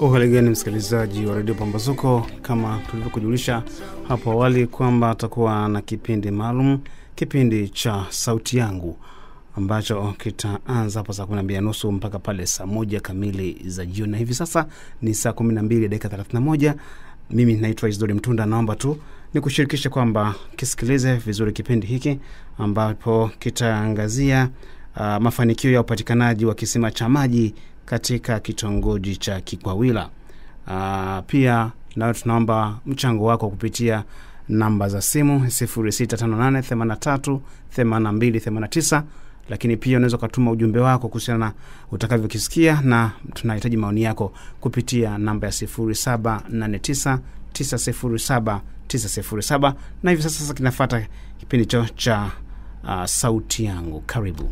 Uhaligani msikilizaji wa redio Pambazuko, kama tulivyokujulisha hapo awali kwamba atakuwa na kipindi maalum, kipindi cha Sauti Yangu ambacho kitaanza hapo saa kumi na mbili na nusu mpaka pale saa moja kamili za jioni, na hivi sasa ni saa kumi na mbili dakika thelathini na moja. Mimi naitwa Isidori Mtunda, naomba tu ni kushirikisha kwamba kisikilize vizuri kipindi hiki ambapo kitaangazia uh, mafanikio ya upatikanaji wa kisima cha maji katika kitongoji cha Kikwawila. Uh, pia nayo tunaomba mchango wako kupitia namba za simu 0658838289 lakini pia unaweza ukatuma ujumbe wako kuhusiana na utakavyokisikia, na tunahitaji maoni yako kupitia namba ya 0789907907 na hivi sasa sasa kinafata kipindi cho cha uh, sauti yangu. Karibu.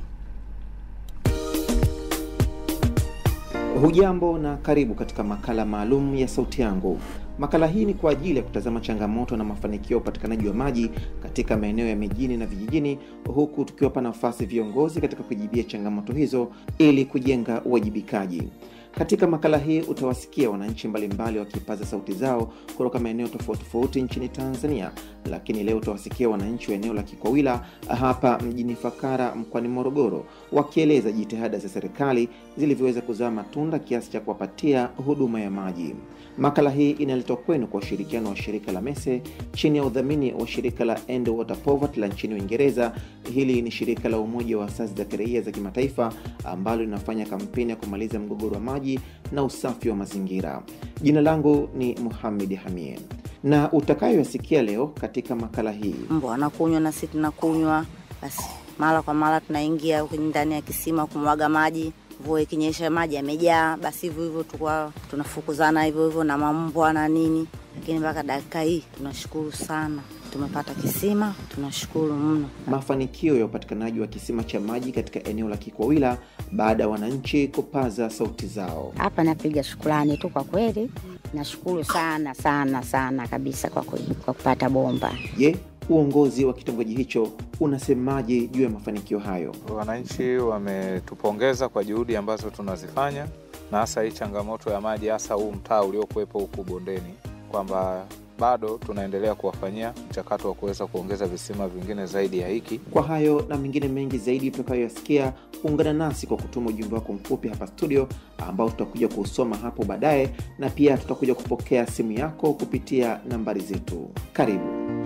Hujambo na karibu katika makala maalum ya sauti yangu. Makala hii ni kwa ajili ya kutazama changamoto na mafanikio ya upatikanaji wa maji katika maeneo ya mijini na vijijini, huku tukiwapa nafasi viongozi katika kujibia changamoto hizo ili kujenga uwajibikaji. Katika makala hii utawasikia wananchi mbalimbali wakipaza sauti zao kutoka maeneo tofauti tofauti nchini Tanzania, lakini leo utawasikia wananchi wa eneo la Kikwawila hapa mjini Fakara mkoani Morogoro wakieleza jitihada za serikali zilivyoweza kuzaa matunda kiasi cha kuwapatia huduma ya maji. Makala hii inaletwa kwenu kwa ushirikiano wa shirika la MESE chini ya udhamini wa shirika la End Water Poverty la nchini Uingereza. Hili ni shirika la umoja wa asasi za kiraia za kimataifa ambalo linafanya kampeni ya kumaliza mgogoro wa maji na usafi wa mazingira. Jina langu ni Muhamed Hamie na utakayoyasikia leo katika makala hii, mbwa wanakunywa na sisi tunakunywa, basi mara kwa mara tunaingia ndani ya kisima kumwaga maji mvua ikinyesha maji yamejaa, basi hivyo hivyo tukwa tunafukuzana hivyo hivyo na mambwa na nini, lakini mpaka dakika hii tunashukuru sana, tumepata kisima, tunashukuru mno. Mafanikio ya upatikanaji wa kisima cha maji katika eneo la Kikwawila baada ya wananchi kupaza sauti zao. Hapa napiga shukurani tu kwa kweli, nashukuru sana sana sana kabisa kwa, kweli, kwa kupata bomba. Je, uongozi wa kitongoji hicho unasemaje juu ya mafanikio hayo? Wananchi wametupongeza kwa juhudi ambazo tunazifanya, na hasa hii changamoto ya maji, hasa huu mtaa uliokuwepo huku bondeni, kwamba bado tunaendelea kuwafanyia mchakato wa kuweza kuongeza visima vingine zaidi ya hiki. Kwa hayo na mengine mengi zaidi tutakayoyasikia, ungana nasi kwa kutuma ujumbe wako mfupi hapa studio, ambao tutakuja kuusoma hapo baadaye, na pia tutakuja kupokea simu yako kupitia nambari zetu. Karibu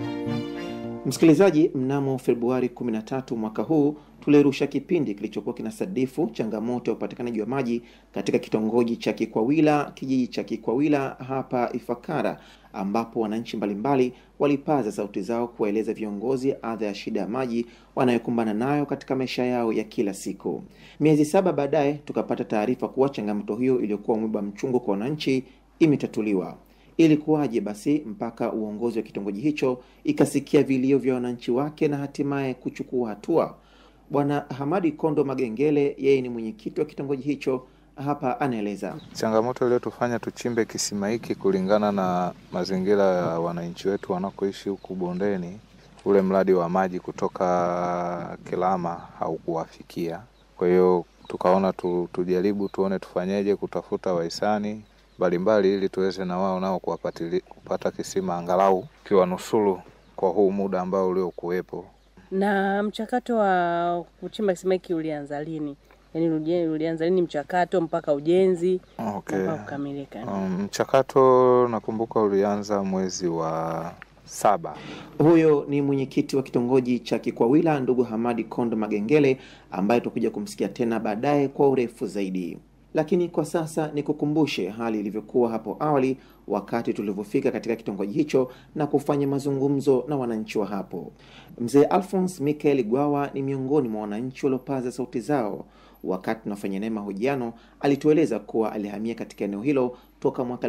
msikilizaji. Mnamo Februari 13 mwaka huu tulirusha kipindi kilichokuwa kinasadifu changamoto ya upatikanaji wa maji katika kitongoji cha Kikwawila, kijiji cha Kikwawila hapa Ifakara, ambapo wananchi mbalimbali walipaza sauti zao kuwaeleza viongozi adha ya shida ya maji wanayokumbana nayo katika maisha yao ya kila siku. Miezi saba baadaye tukapata taarifa kuwa changamoto hiyo iliyokuwa mwiba mchungu kwa wananchi imetatuliwa. Ilikuwaje basi mpaka uongozi wa kitongoji hicho ikasikia vilio vya wananchi wake na hatimaye kuchukua hatua? Bwana Hamadi Kondo Magengele, yeye ni mwenyekiti wa kitongoji hicho, hapa anaeleza changamoto iliyotufanya tuchimbe kisima hiki. Kulingana na mazingira ya wananchi wetu wanakoishi huku bondeni, ule mradi wa maji kutoka Kilama haukuwafikia. Kwa hiyo tukaona tu, tujaribu tuone tufanyeje kutafuta wahisani mbalimbali ili tuweze na wao nao kupata kisima angalau kiwa nusuru kwa huu muda ambao uliokuwepo. Na mchakato wa kuchimba kisima hiki ulianza lini? Yaani ulianza lini mchakato mpaka ujenzi okay, mpaka kukamilika? Um, mchakato nakumbuka ulianza mwezi wa saba. Huyo ni mwenyekiti wa kitongoji cha Kikwawila, ndugu Hamadi Kondo Magengele, ambaye tutakuja kumsikia tena baadaye kwa urefu zaidi lakini kwa sasa nikukumbushe hali ilivyokuwa hapo awali wakati tulivyofika katika kitongoji hicho na kufanya mazungumzo na wananchi wa hapo. Mzee Alphonse Michael Gwawa ni miongoni mwa wananchi waliopaza sauti zao wakati tunafanya naye mahojiano. Alitueleza kuwa alihamia katika eneo hilo toka mwaka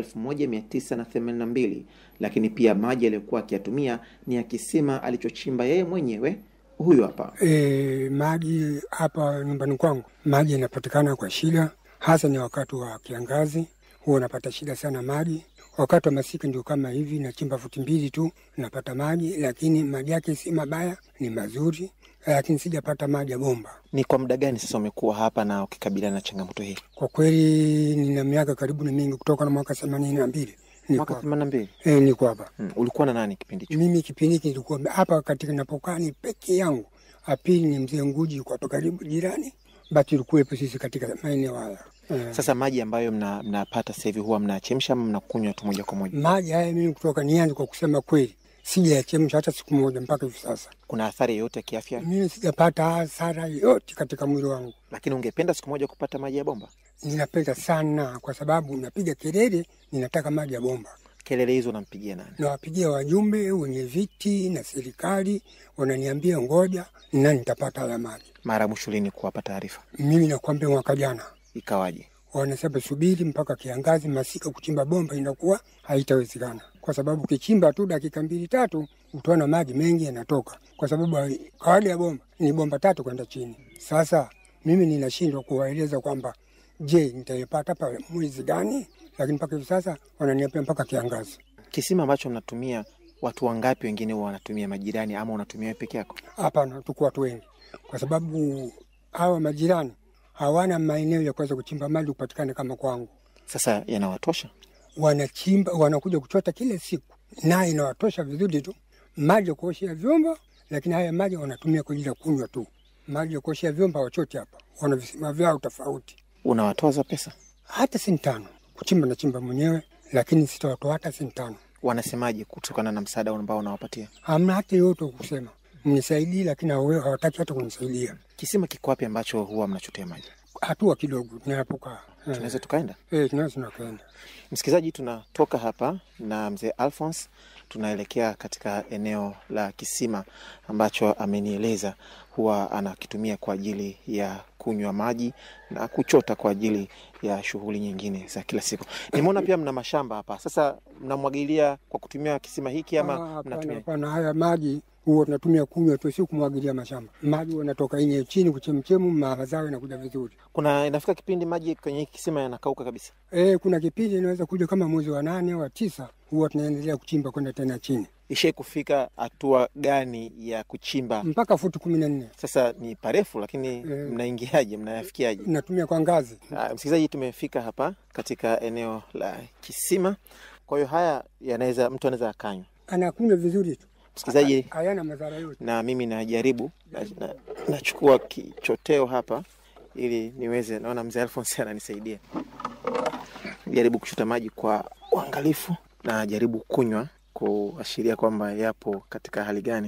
1982 lakini pia maji aliyokuwa akiyatumia ni ya kisima alichochimba yeye mwenyewe. Huyu hapa. E, maji hapa nyumbani kwangu maji yanapatikana kwa shida hasa ni wakati wa kiangazi, huwa unapata shida sana maji. Wakati wa masika ndio kama hivi, nachimba futi mbili tu napata maji, lakini maji yake si mabaya, ni mazuri. lakini sijapata maji ya bomba. Ni kwa muda gani sasa umekuwa hapa na ukikabiliana na changamoto hii? Kwa kweli nina miaka karibu ni mingi, kutoka na mwaka themanini na mbili niko Mwaka hapa. themanini na mbili. Eh, niko hapa Hmm. Ulikuwa na nani kipindi hicho? mimi. Kipindi hiki nilikuwa hapa katika napokaa ni peke yangu. Apili ni mzee Nguji, yuko hapa karibu jirani, basi tulikuwepo sisi katika maeneo haya eh. Sasa maji ambayo mna- mnapata sasa hivi huwa mnachemsha ama mnakunywa tu moja kwa moja? Maji haya mimi kutoka nianze kwa kusema kweli, sijayachemsha hata siku moja mpaka hivi sasa. Kuna athari yoyote ya kiafya? Mimi sijapata hasara yote katika mwili wangu. Lakini ungependa siku moja kupata maji ya bomba? Ninapenda sana kwa sababu napiga kelele, ninataka maji ya bomba. Kelele hizo unampigia nani? Nawapigia wajumbe wenye viti na serikali, wananiambia ngoja na nitapata haya maji. Mara mwisho lini kuwapa taarifa? Mimi nakwambia mwaka jana Ikawaje? wanasema subiri mpaka kiangazi, masika kuchimba bomba inakuwa haitawezekana, kwa sababu ukichimba tu dakika mbili tatu utaona maji mengi yanatoka, kwa sababu kawaida ya bomba ni bomba tatu kwenda chini. Sasa mimi ninashindwa kuwaeleza kwamba je, nitaipata pa mwezi gani? Lakini mpaka hivi sasa wananiambia mpaka kiangazi. Kisima ambacho mnatumia watu wangapi wengine huwa wanatumia majirani ama unatumia wewe peke yako? Hapana, tuko watu wengi, kwa sababu hawa majirani hawana maeneo ya kuweza kuchimba maji kupatikana kama kwangu. Sasa yanawatosha? wanachimba wanakuja kuchota kila siku, na inawatosha vizuri tu maji ya kuoshea vyombo, lakini haya maji wanatumia kwa ajili ya kunywa tu. Maji ya kuoshea vyombo hawachoti hapa, wana visima vyao tofauti. Unawatoza pesa? Hata senti tano kuchimba nachimba mwenyewe, lakini sitawatoa hata senti tano. Wanasemaje kutokana na msaada ambao unawapatia? Hamna hata yote kusema mnisaidii, lakini hawa- hawataki hata kunisaidia. Kisima kiko wapi ambacho huwa mnachotea maji? Hatua kidogo tunapokaa eh, Tunaweza tukaenda? eh, tunaweza tunakwenda Msikilizaji, tunatoka hapa na mzee Alphonse, tunaelekea katika eneo la kisima ambacho amenieleza huwa anakitumia kwa ajili ya kunywa maji na kuchota kwa ajili ya shughuli nyingine za kila siku. Nimeona pia mna mashamba hapa. Sasa mnamwagilia kwa kutumia kisima hiki Ah, ama hapana, mnatumia? hapana, haya maji huwa tunatumia kunywa tu, si kumwagilia mashamba. Maji huwa yanatoka yenye chini kuchemchemu, mazao yanakuja vizuri. Kuna inafika kipindi maji kwenye hiki kisima yanakauka kabisa. E, kuna kipindi inaweza kuja kama mwezi wa nane au wa tisa, huwa tunaendelea kuchimba kwenda tena chini Ishai kufika hatua gani ya kuchimba? mpaka futi kumi na nne Sasa ni parefu, lakini Eh. mnaingiaje? Mnayafikiaje? natumia kwa ngazi. Ah, Msikilizaji, tumefika hapa katika eneo la kisima. Kwa hiyo haya yanaweza mtu anaweza akanywa. Anakunywa vizuri tu, Msikilizaji, hayana madhara yote. na mimi najaribu na- na- nachukua kichoteo hapa ili niweze, naona mzee Alphonse ananisaidia, jaribu kuchota maji kwa uangalifu na jaribu kunywa kuashiria kwamba yapo katika hali gani.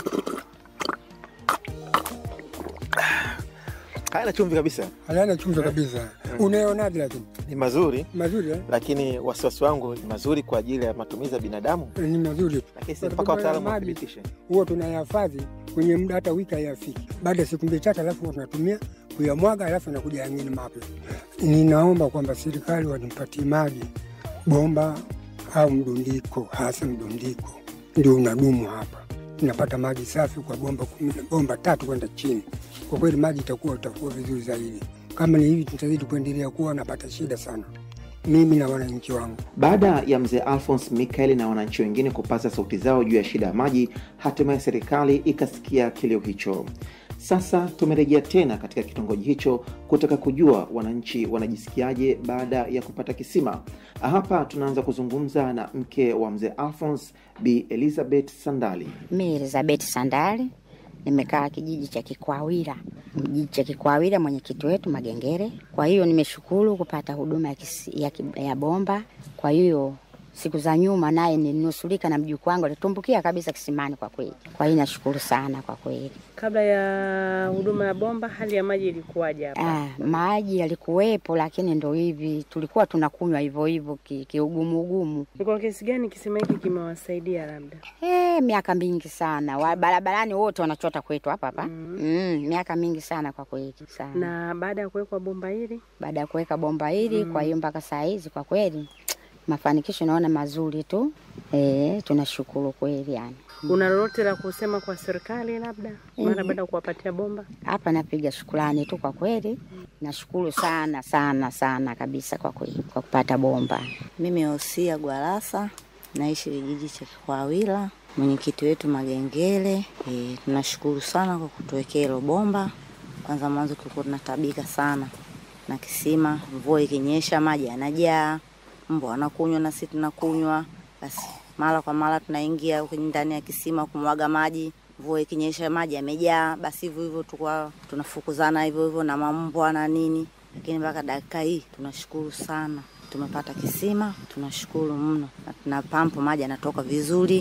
Hayana chumvi kabisa, Hayana chumvi kabisa. Unayonaje? Lakini ni mazuri mazuri eh? lakini wasiwasi wangu ni mazuri kwa ajili ya matumizi ya binadamu, ni mazuri tu, lakini si Kwa mpaka sababu haya wataalamu maji wathibitishe. huwa tunayahifadhi kwenye muda hata wiki hayafiki. Baada ya siku mbili tatu, alafu huwa tunatumia kuyamwaga, alafu nakuja yangine mapya. Ninaomba kwamba serikali wanipatie maji bomba au mdundiko, hasa mdundiko ndio unadumu hapa. Napata maji safi kwa bomba kumi, bomba tatu kwenda chini. Kwa kweli maji itakuwa itakuwa vizuri zaidi. Kama ni hivi, tutazidi kuendelea kuwa napata shida sana, mimi na wananchi wangu. Baada ya mzee Alphonse Michael na wananchi wengine kupaza sauti zao juu ya shida ya maji, hatimaye serikali ikasikia kilio hicho. Sasa tumerejea tena katika kitongoji hicho kutaka kujua wananchi wanajisikiaje baada ya kupata kisima. Hapa tunaanza kuzungumza na mke wa mzee Alphonse, Bi Elizabeth Sandali. Mi Elizabeth Sandali nimekaa kijiji cha Kikwawira, kijiji cha Kikwawira, mwenyekiti wetu Magengere. Kwa hiyo nimeshukuru kupata huduma ya, kisi, ya, ki- ya bomba. Kwa hiyo siku za nyuma naye nilinusurika na mjukuu wangu alitumbukia kabisa kisimani kwa kweli. Kwa hiyo nashukuru sana kwa kweli. Kabla ya huduma ya bomba, hali ya maji ilikuwaje hapa? Ah, maji yalikuwepo, lakini ndo hivi tulikuwa tunakunywa hivyo hivyo ki- kiugumu ugumu. Ni kwa kiasi gani kisima hiki kimewasaidia labda? Eh, miaka mingi sana wa barabarani wote wanachota kwetu hapa hapa mm. miaka mingi sana kwa kweli sana Na baada ya kuwekwa bomba hili, baada ya kuweka bomba hili kwa hiyo mpaka saa hizi kwa kweli mafanikisho naona mazuri tu eh, tunashukuru kweli yani. una lolote la kusema kwa serikali labda mara baada ya kuwapatia bomba? Hapa napiga shukrani tu kwa kweli, nashukuru sana sana sana kabisa kwa kweli kwa kupata bomba. Mimi Hosia Gwalasa naishi kijiji cha Kikwawila. mwenyekiti wetu Magengele. E, tunashukuru sana kwa kutuwekea hilo bomba. Kwanza mwanzo tulikuwa tunatabika sana na kisima, mvua ikinyesha maji yanajaa, mbwa wanakunywa na sisi tunakunywa, basi mara kwa mara tunaingia kwenye ndani ya kisima kumwaga maji. Mvua ikinyesha maji yamejaa, basi hivyo hivyo tulikuwa tunafukuzana hivyo hivyo na mambwa na nini, lakini mpaka dakika hii tunashukuru sana tumepata kisima, tunashukuru mno, na tuna pampu, maji yanatoka vizuri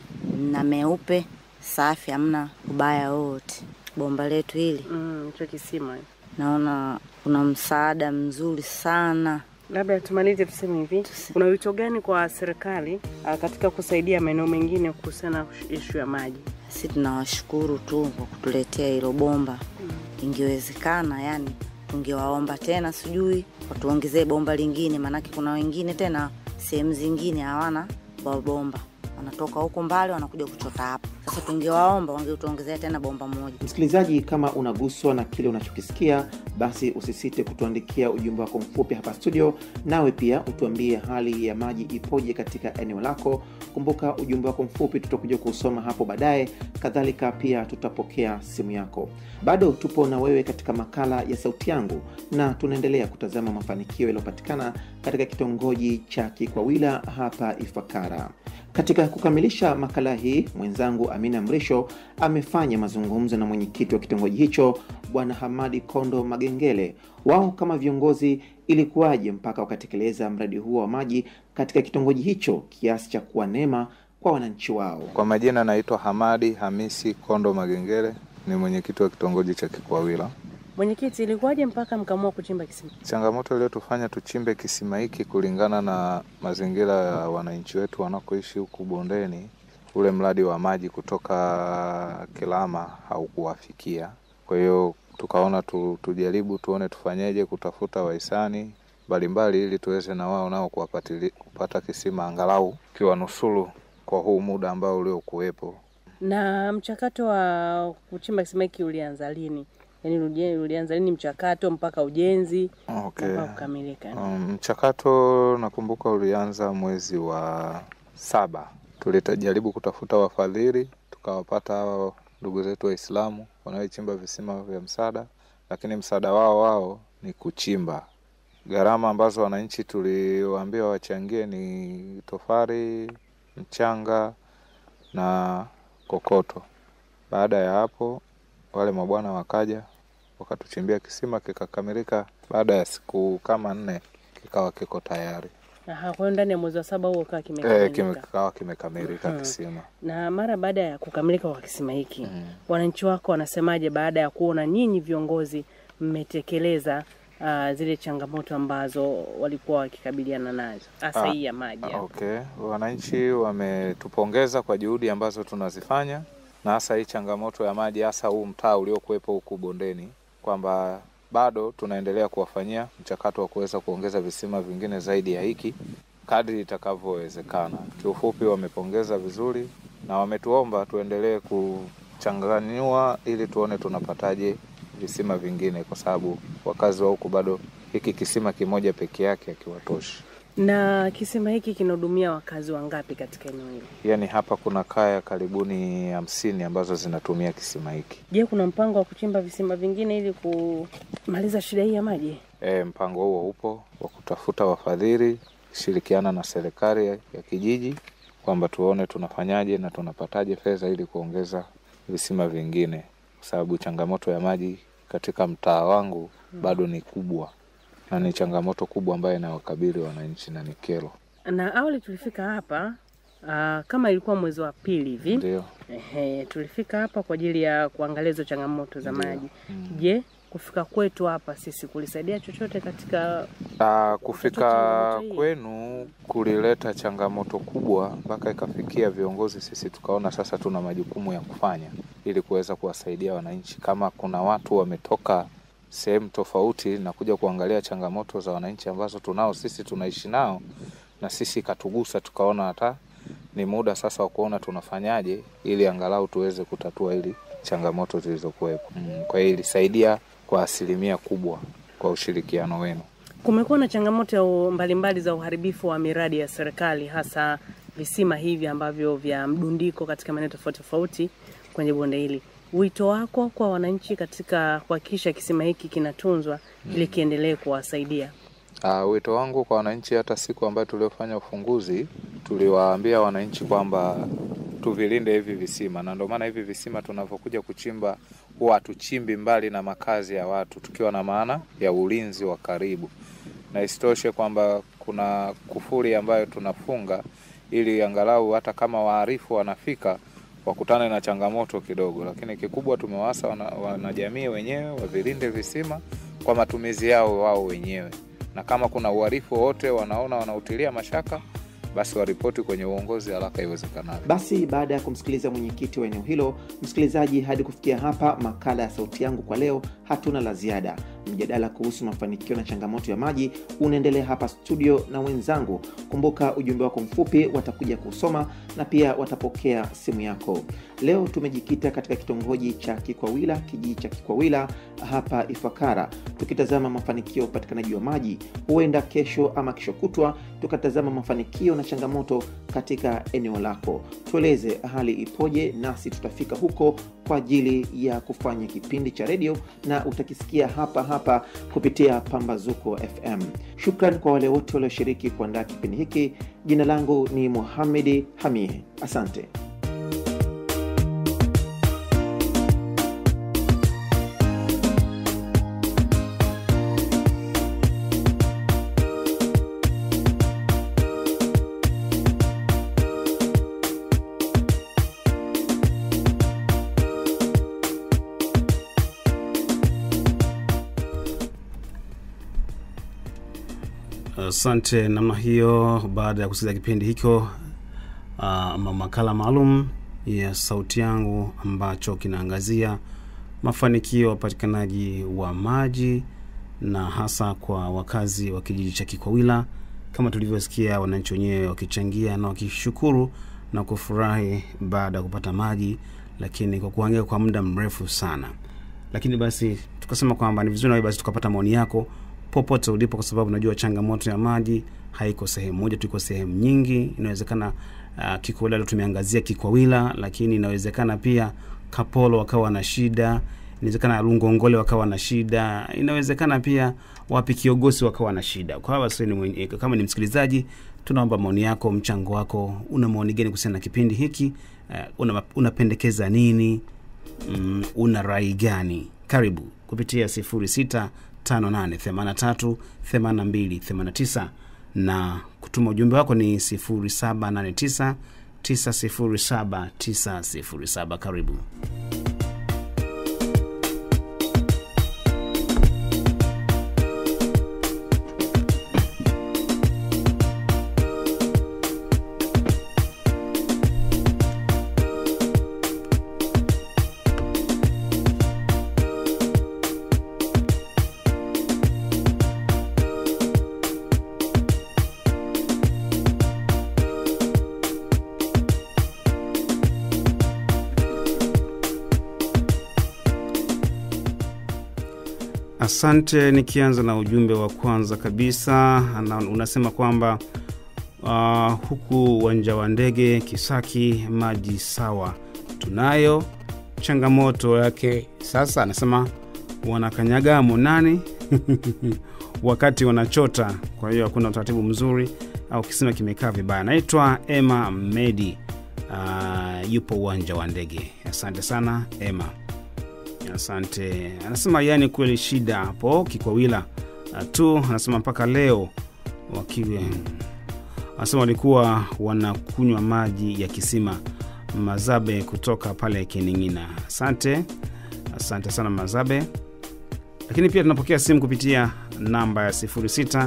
na meupe safi, hamna ubaya wote. Bomba letu hili Mm, hicho kisima. naona kuna msaada mzuri sana. Labda tumalize tuseme hivi, kuna wito gani kwa serikali ah, katika kusaidia maeneo mengine kuhusiana na ishu ya maji? Si tunawashukuru tu kwa kutuletea hilo bomba. Ingewezekana yani tungewaomba tena, sijui watuongezee bomba lingine, maanake kuna wengine tena sehemu zingine hawana ba- bomba, wanatoka huko mbali wanakuja kuchota hapa. Sasa tungewaomba wangetuongezea tena bomba moja. Msikilizaji, kama unaguswa na kile unachokisikia, basi usisite kutuandikia ujumbe wako mfupi hapa studio, nawe pia utuambie hali ya maji ipoje katika eneo lako. Kumbuka ujumbe wako mfupi tutakuja kuusoma hapo baadaye, kadhalika pia tutapokea simu yako. Bado tupo na wewe katika makala ya Sauti Yangu na tunaendelea kutazama mafanikio yaliyopatikana katika kitongoji cha Kikwawila hapa Ifakara. Katika kukamilisha makala hii, mwenzangu Amina Mrisho amefanya mazungumzo na mwenyekiti wa kitongoji hicho Bwana Hamadi Kondo Magengele. Wao kama viongozi, ilikuwaje mpaka wakatekeleza mradi huo wa maji katika kitongoji hicho kiasi cha kuwa neema kwa wananchi wao? Kwa majina naitwa Hamadi Hamisi Kondo Magengere, ni mwenyekiti wa kitongoji cha Kikwawila. Mwenyekiti, ilikuwaje mpaka mkaamua kuchimba kisima? Changamoto iliyotufanya tuchimbe kisima hiki kulingana na mazingira ya wananchi wetu wanakoishi huku bondeni, ule mradi wa maji kutoka Kilama haukuwafikia. Kwa hiyo tukaona tu, tujaribu tuone tufanyeje kutafuta wahisani mbalimbali ili tuweze na wao nao kuwapatili- kupata kisima angalau kiwanusuru kwa huu muda ambao uliokuwepo. Na mchakato wa kuchimba kisima hiki ulianza lini? Yaani ulije- ulianza lini mchakato mpaka ujenzi Okay. mpaka kukamilika? Um, mchakato nakumbuka ulianza mwezi wa saba. Tulijaribu kutafuta wafadhili, tukawapata hao ndugu zetu Waislamu wanaochimba visima vya msaada, lakini msaada wao wao ni kuchimba. Gharama ambazo wananchi tuliwaambia wachangie ni tofari, mchanga na kokoto. Baada ya hapo, wale mabwana wakaja wakatuchimbia kisima kikakamilika. Baada ya siku kama nne kikawa kiko tayari Aha, kwa hiyo ndani ya mwezi wa saba huo ukawa e, kimekamilika. kime, kikawa kimekamilika Mhm. kisima. Na mara baada ya kukamilika kwa kisima hiki Mm. wananchi wako wanasemaje baada ya kuona nyinyi viongozi mmetekeleza uh, zile changamoto ambazo walikuwa wakikabiliana nazo hasa Ah, hii ya maji hapa? Okay, wananchi wametupongeza kwa juhudi ambazo tunazifanya na hasa hii changamoto ya maji, hasa huu mtaa uliokuwepo huku bondeni, kwamba bado tunaendelea kuwafanyia mchakato wa kuweza kuongeza visima vingine zaidi ya hiki kadri itakavyowezekana. Kiufupi, wamepongeza vizuri na wametuomba tuendelee kuchanganyua ili tuone tunapataje visima vingine, kwa sababu wakazi wa huku bado hiki kisima kimoja peke yake hakiwatoshi. Na kisima hiki kinahudumia wakazi wangapi katika eneo hili? Yaani hapa kuna kaya karibuni hamsini ambazo zinatumia kisima hiki. Je, kuna mpango wa kuchimba visima vingine ili kumaliza shida hii ya maji? E, mpango huo upo wa kutafuta wafadhili, shirikiana na serikali ya ya kijiji kwamba tuone tunafanyaje na tunapataje fedha ili kuongeza visima vingine, kwa sababu changamoto ya maji katika mtaa wangu bado ni kubwa na ni changamoto kubwa ambayo inawakabili wananchi na ni kero. Na awali tulifika hapa uh, kama ilikuwa mwezi wa pili hivi Ndio. Ehe, tulifika hapa kwa ajili ya kuangalia hizo changamoto za Ndio. maji. Mm. Je, kufika kwetu hapa sisi kulisaidia chochote katika Ah, kufika changamoto hii? kwenu kulileta changamoto kubwa mpaka ikafikia viongozi sisi tukaona sasa tuna majukumu ya kufanya ili kuweza kuwasaidia wananchi. Kama kuna watu wametoka sehemu tofauti na kuja kuangalia changamoto za wananchi ambazo tunao sisi tunaishi nao, na sisi ikatugusa, tukaona hata ni muda sasa wa kuona tunafanyaje ili angalau tuweze kutatua ili changamoto zilizokuwepo. Mm, kwa hiyo ilisaidia kwa asilimia kubwa kwa ushirikiano wenu. kumekuwa na changamoto ya u- mbalimbali za uharibifu wa miradi ya serikali hasa visima hivi ambavyo vya mdundiko katika maeneo tofauti tofauti kwenye bonde hili. Wito wako kwa wananchi katika kuhakikisha kisima hiki kinatunzwa ili kiendelee kuwasaidia? Uh, wito wangu kwa wananchi, hata siku ambayo tuliofanya ufunguzi tuliwaambia wananchi kwamba tuvilinde hivi visima, na ndio maana hivi visima tunavyokuja kuchimba huwa hatuchimbi mbali na makazi ya watu, tukiwa na maana ya ulinzi wa karibu, na isitoshe kwamba kuna kufuri ambayo tunafunga ili angalau hata kama waharifu wanafika wakutane na changamoto kidogo, lakini kikubwa tumewasa wanajamii wana wenyewe wavilinde visima kwa matumizi yao wao wenyewe, na kama kuna uharifu wowote wanaona wanautilia mashaka basi waripoti kwenye uongozi haraka iwezekanavyo. Basi baada ya kumsikiliza mwenyekiti wa eneo hilo, msikilizaji, hadi kufikia hapa makala ya Sauti Yangu kwa leo, hatuna la ziada. Mjadala kuhusu mafanikio na changamoto ya maji unaendelea hapa studio na wenzangu. Kumbuka ujumbe wako mfupi watakuja kusoma na pia watapokea simu yako. Leo tumejikita katika kitongoji cha Kikwawila, kijiji cha Kikwawila hapa Ifakara, tukitazama mafanikio ya upatikanaji wa maji. Huenda kesho ama kesho kutwa tukatazama mafanikio na changamoto katika eneo lako. Tueleze hali ipoje, nasi tutafika huko kwa ajili ya kufanya kipindi cha redio na utakisikia hapa hapa kupitia Pambazuko FM. Shukran kwa wale wote walioshiriki kuandaa kipindi hiki. Jina langu ni Muhamedi Hamie, asante. Asante namna hiyo. Baada ya kusikiliza kipindi hicho uh, makala maalum ya Sauti Yangu ambacho kinaangazia mafanikio ya upatikanaji wa maji na hasa kwa wakazi wa kijiji cha Kikwawila, kama tulivyosikia wananchi wenyewe wakichangia na wakishukuru na kufurahi baada ya kupata maji, lakini kwa kuhangaika kwa muda mrefu sana. Lakini basi tukasema kwamba ni vizuri nawe basi tukapata maoni yako popote ulipo, kwa sababu najua changamoto ya maji haiko sehemu moja tu, iko sehemu nyingi. Inawezekana uh, Kikwawila leo tumeangazia Kikwawila, lakini inawezekana pia Kapolo wakawa na shida, inawezekana Lungongole wakawa na shida, inawezekana pia wapi Kiogosi wakawa na shida. Kwa hiyo basi, ni mwenye- kama ni msikilizaji, tunaomba maoni yako, mchango wako. Una maoni gani kuhusiana na kipindi hiki? Uh, una, unapendekeza nini? mm, una rai gani? Karibu kupitia 0658838289 na kutuma ujumbe wako ni 0789077907. Karibu. Asante. Nikianza na ujumbe wa kwanza kabisa, ana- unasema kwamba uh, huku uwanja wa ndege Kisaki maji sawa tunayo, changamoto yake sasa, anasema wanakanyaga monani wakati wanachota, kwa hiyo hakuna utaratibu mzuri au kisima kimekaa vibaya. Naitwa Emma Medi, uh, yupo uwanja wa ndege. Asante sana Emma. Asante. Anasema yani kweli shida hapo Kikwawila uh, tu. Anasema mpaka leo wakiwe, anasema walikuwa wanakunywa maji ya kisima. Mazabe kutoka pale Kining'ina. Asante, asante sana Mazabe. Lakini pia tunapokea simu kupitia namba ya 0658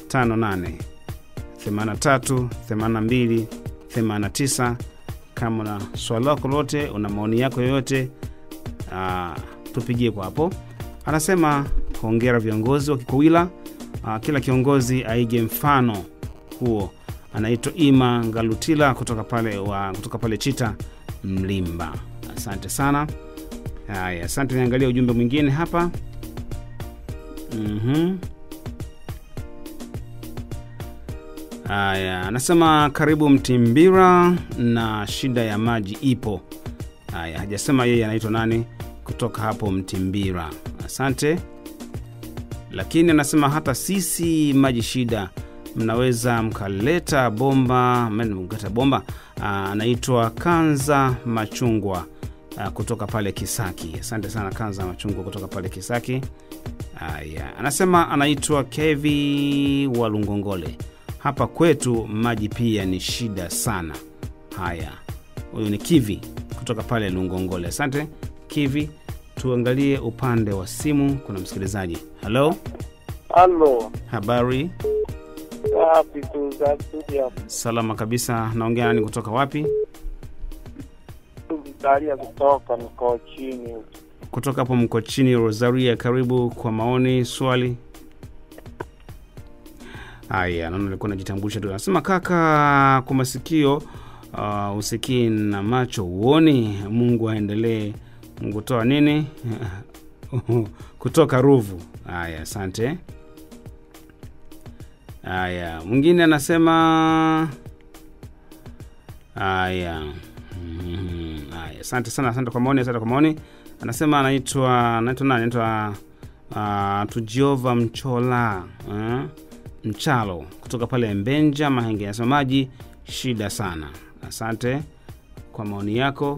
83 82 89. Kama una swali lako lolote, una maoni yako yoyote Ah, tupigie kwa hapo. Anasema hongera viongozi wa Kikwawila. Ah, kila kiongozi aige mfano huo. Anaitwa Ima Ngalutila kutoka pale, wa, kutoka pale Chita Mlimba. Asante sana. Haya, asante. Niangalia ujumbe mwingine hapa. Mhm. Haya, anasema karibu Mtimbira na shida ya maji ipo. Haya, hajasema yeye anaitwa nani kutoka hapo Mtimbira. Asante. Lakini anasema hata sisi maji shida, mnaweza mkaleta bomba, mkaleta bomba. Ah, Anaitwa Kanza Machungwa ah, kutoka pale Kisaki. Asante sana Kanza Machungwa kutoka pale Kisaki. Haya, anasema anaitwa Kevi wa Lungongole. Hapa kwetu maji pia ni shida sana. Haya, huyu ni Kivi kutoka pale Lungongole. Asante Kivi. Tuangalie upande wa simu, kuna msikilizaji. Halo, Halo, habari? wapi tu za studio Salama kabisa. Naongea nani kutoka wapi? Vitalia kutoka mkoa chini. Kutoka hapo mko chini. Rosaria, karibu kwa maoni, swali. Haya, naona alikuwa najitambulisha tu. Anasema kaka, kwa masikio uh, usikii na macho uoni. Mungu aendelee. Mungu toa nini? kutoka Ruvu. Haya, asante. Haya, mwingine anasema haya. Mhm. Haya, asante sana, asante kwa maoni, asante kwa maoni. Anasema anaitwa anaitwa nani? Anaitwa uh, Tujiova Mchola uh, Mchalo kutoka pale Mbenja Mahenge. Anasema maji shida sana. Asante kwa maoni yako,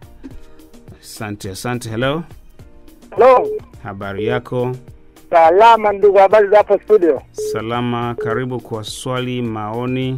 asante asante. Hello, Halo, habari yako? salama ndugu, habari za hapo studio? Salama, karibu kwa swali maoni.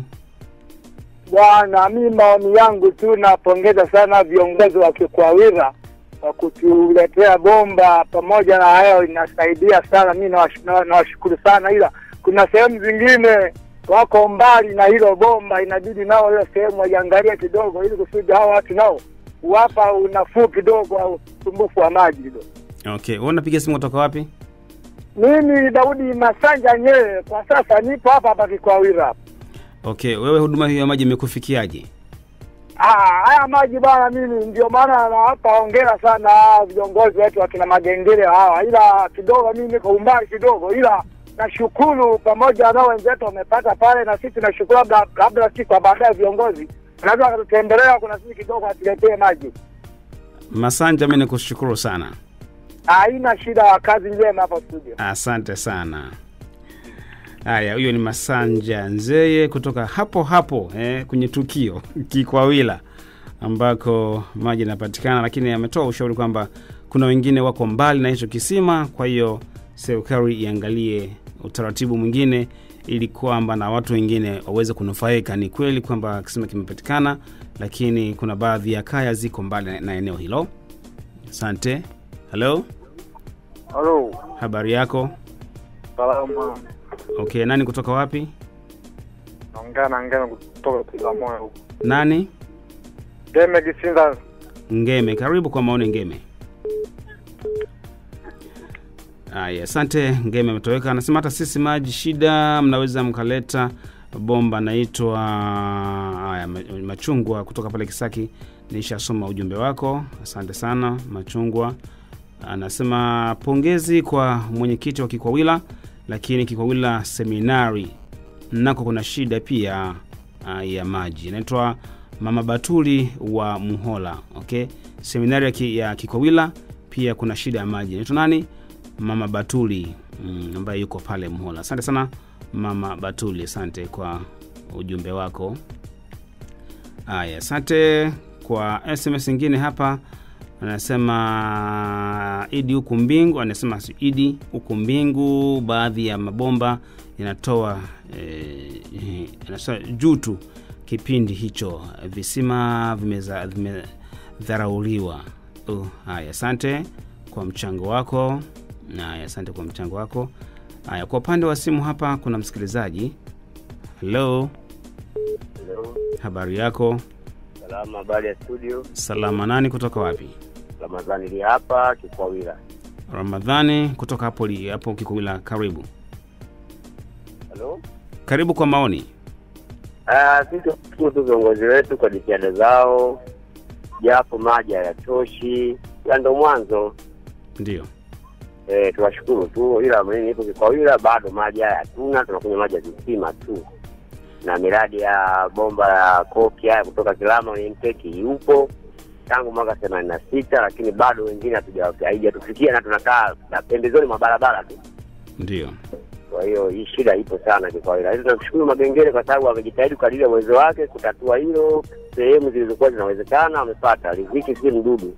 Bwana, mi maoni yangu tu, napongeza sana viongozi wa Kikwawira kwa kutuletea bomba. Pamoja na hayo, inasaidia sana, mi nawash- na- nawashukuru sana, ila kuna sehemu zingine wako mbali na hilo bomba, inabidi nao hiyo sehemu waiangalia kidogo, ili kusudi hao watu nao wapa unafuu kidogo au usumbufu wa maji kidogo. Okay, wewe unapiga simu kutoka wapi? Mimi Daudi Masanja Nyee, kwa sasa nipo hapa hapa Kikwawira hapa. Okay, wewe huduma hiyo ya maji imekufikiaje? Ah, haya maji bwana, mimi ndio maana nawapa hongera sana hawa viongozi wetu wakina Magengere hawa, ila kidogo mimi niko umbali kidogo, ila nashukuru pamoja na wenzetu wamepata pale, na sisi tunashukuru, labda labda sisi kwa baadaye viongozi wanaweza wakatutembelea, kuna sisi kidogo watuletee maji. Masanja, mimi nikushukuru sana, Haina shida, kazi njema hapa studio. asante sana. Haya, huyo ni Masanja Nzeye kutoka hapo hapo eh, kwenye tukio Kikwawila ambako maji yanapatikana, lakini ametoa ushauri kwamba kuna wengine wako mbali na hicho kisima, kwa hiyo serikali iangalie utaratibu mwingine ili kwamba na watu wengine waweze kunufaika. Ni kweli kwamba kisima kimepatikana, lakini kuna baadhi ya kaya ziko mbali na eneo hilo. Asante. Halo, Halo, habari yako? salama. Okay, nani kutoka wapi? Naongea na ngeno kutoka Kizamoyo. Nani? Deme Kisinda Ngeme, karibu kwa maoni Ngeme. Aya, asante. Ngeme ametoweka, anasema hata sisi maji shida, mnaweza mkaleta bomba. Naitwa aya, ma- Machungwa kutoka pale Kisaki. Nishasoma ujumbe wako, asante sana Machungwa. Anasema pongezi kwa mwenyekiti wa Kikwawila, lakini Kikwawila seminari nako kuna shida pia uh, ya maji. Inaitwa Mama Batuli wa Muhola. Okay, seminari ya, ki, ya Kikwawila pia kuna shida ya maji. Inaitwa nani? Mama Batuli mm, ambaye yuko pale Muhola. Asante sana Mama Batuli, asante kwa ujumbe wako. Haya, asante kwa SMS ingine hapa anasema idi huku mbingu anasema si idi huku mbingu baadhi ya mabomba yanatoa eh, anasema juu tu kipindi hicho visima vimeza- vimedharauliwa uh, haya asante kwa mchango wako haya asante kwa mchango wako haya kwa upande wa simu hapa kuna msikilizaji helo habari yako Salama, habari ya studio. salama nani kutoka wapi Ramadhani li hapa Kikwawila. ramadhani kutoka hapo li- hapo kikuwila karibu Halo. karibu kwa maoni Ah, sisi tunashukuru tu viongozi wetu kwa jitihada zao, japo maji hayatoshi, ila ndo mwanzo. ndio Eh, tunashukuru tu, ila mimi nipo Kikwawila bado maji haya hatuna, tunakunywa maji ya visima tu. na miradi ya bomba la koki haya kutoka Kilama intake yupo tangu mwaka themanini na sita, lakini bado wengine hatuja- haijatufikia na tunakaa na pembezoni mwa barabara tu. Ndio. Kwa hiyo hii shida ipo sana kwa kawaida. Lakini tunamshukuru Magengere kwa sababu amejitahidi kadiri ya uwezo wake kutatua hilo. Sehemu zilizokuwa zinawezekana amepata. Riziki si mdudu.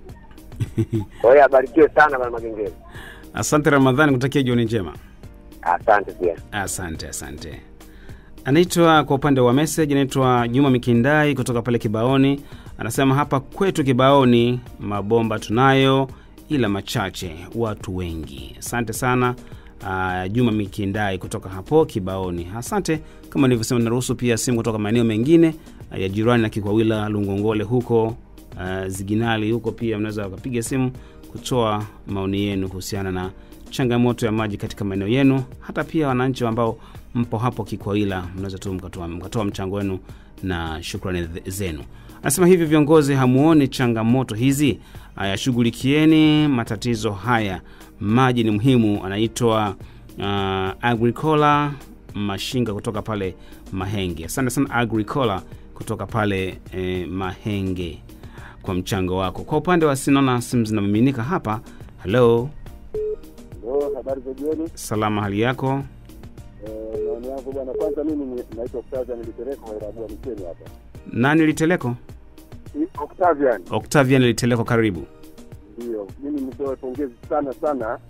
Kwa hiyo abarikiwe sana bwana Magengere. Asante Ramadhani, kutakia jioni njema. Asante pia. Asante, asante. Anaitwa kwa upande wa message, anaitwa Juma Mikindai kutoka pale Kibaoni. Anasema hapa kwetu Kibaoni mabomba tunayo, ila machache, watu wengi. Asante sana uh, Juma Mikindai kutoka hapo Kibaoni. Asante. Kama nilivyosema, naruhusu pia simu kutoka maeneo mengine uh, ya jirani na Kikwawila, Lungongole huko uh, Ziginali huko, pia mnaweza wakapiga simu kutoa maoni yenu kuhusiana na changamoto ya maji katika maeneo yenu. Hata pia wananchi ambao mpo hapo Kikwawila, mnaweza tu mkatoa, mkatoa mchango wenu na shukrani th- zenu. Anasema hivi, viongozi hamuoni changamoto hizi? Haya, shughulikieni matatizo haya, maji ni muhimu. Anaitwa uh, Agricola Mashinga kutoka pale Mahenge. Asante sana Agricola kutoka pale eh, Mahenge kwa mchango wako. Kwa upande wa sinaona simu zinamiminika hapa. Halo, Ndio, habari za jioni. salama, hali yako? Eh, Maoni yangu bwana, kwanza mimi ni- naitwa Octavian Litereko wa Irabua Micheni hapa. Nani Liteleko? I- Octavian, Octavian Liteleko, karibu. ndio mimi nitoe pongezi sana sana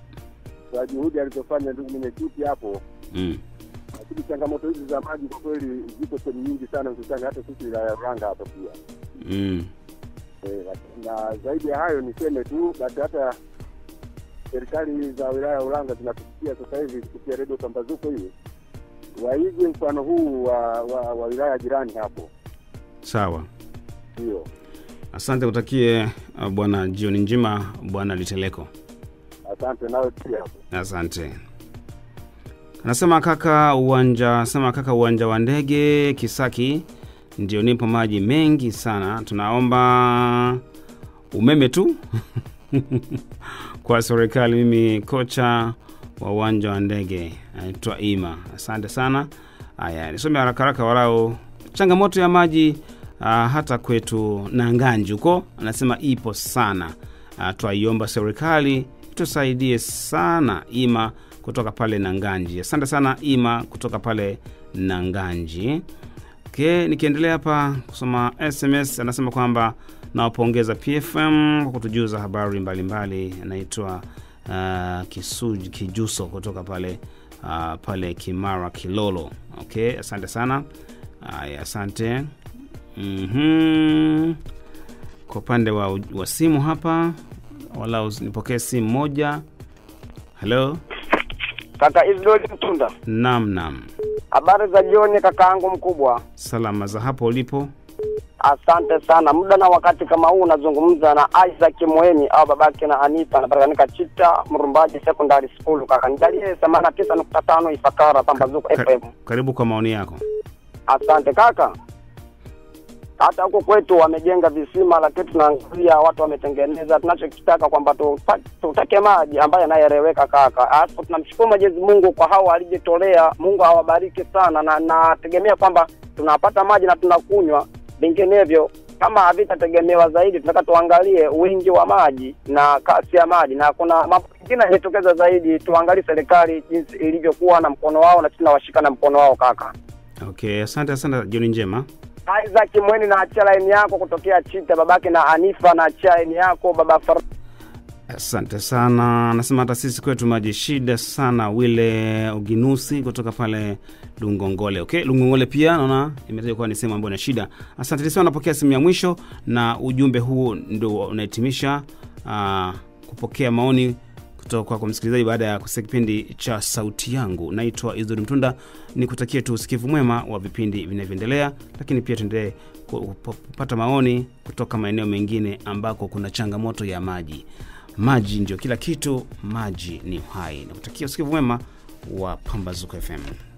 kwa juhudi alizofanya ndugu mwenyekiti hapo, Mm. lakini changamoto hizi za maji kwa kweli ziko sehemu nyingi sana, hususani hata sisi wilaya ya Ranga hapa pia. Mm. Eh, lak- na zaidi ya hayo niseme tu basi hata serikali za wilaya ya Ulanga zinatusikia sasa hivi kupitia redio Pambazuko hiyo waige mfano huu wa, wa, wa wilaya jirani hapo, Sawa, ndio. asante, kutakie uh, bwana jioni njema, bwana Liteleko. Asante nawe pia. Asante. Anasema kaka uwanja, sema kaka uwanja wa ndege Kisaki ndio nipo maji mengi sana, tunaomba umeme tu kwa serikali. Mimi kocha wa uwanja wa ndege anaitwa Ima. Asante sana. Haya, nisome haraka haraka walau changamoto ya maji uh, hata kwetu Nanganji huko, anasema ipo sana. Uh, twaiomba serikali tusaidie sana. Ima kutoka pale Nanganji. Asante sana Ima kutoka pale Nanganji. Okay, nikiendelea hapa kusoma SMS anasema kwamba nawapongeza PFM kwa kutujuza habari mbalimbali. Anaitwa uh, Kisuj Kijuso kutoka pale uh, pale Kimara Kilolo. Okay, asante sana. Haya, asante. Mhm. Kwa upande wa, wa simu hapa walau nipokee simu moja. Halo, Kaka Isdori Mtunda, nam nam, habari za jioni kakaangu mkubwa. salama za hapo ulipo? Asante sana. Muda na wakati kama huu unazungumza na Isaac Moemi au babake na Anita, anapatikana Chita Mrumbaji Secondary School. Kaka nijalie themanini na tisa nukta tano Ifakara Pambazuko Ka- FM. karibu kwa maoni yako. Asante kaka. Hata huko kwetu wamejenga visima, lakini tunaangalia watu wametengeneza. Tunachokitaka kwamba tupa- tutake maji ambayo yanayoeleweka kaka. Alafu tunamshukuru Mwenyezi Mungu kwa hao alijitolea. Mungu awabariki sana, na nategemea kwamba tunapata maji na tunakunywa. Vinginevyo kama havitategemewa zaidi, tunataka tuangalie wingi wa maji na kasi ya maji, na kuna mambo mengine yanajitokeza zaidi. Tuangalie serikali jinsi ilivyokuwa na mkono wao, na sisi tunawashika na mkono wao kaka. Okay, asante asante, jioni njema. Isaac Mweni na achia laini yako kutokea Chita, babake na Anifa na achia laini yako baba Far Asante sana. Anasema hata sisi kwetu maji shida sana. Wile Uginusi kutoka pale Lungongole. Okay, Lungongole pia naona imetajwa kuwa ni sehemu ambayo ina shida. Asante sana, napokea simu ya mwisho na ujumbe huu ndio unahitimisha uh, kupokea maoni kutoka kwako msikilizaji baada ya kusikia kipindi cha sauti yangu. Naitwa Izuri Mtunda, ni kutakia tu usikivu mwema wa vipindi vinavyoendelea, lakini pia tuendelee ku- kupata maoni kutoka maeneo mengine ambako kuna changamoto ya maji. Maji ndio kila kitu, maji ni uhai. Nakutakia usikivu mwema wa Pambazuko FM.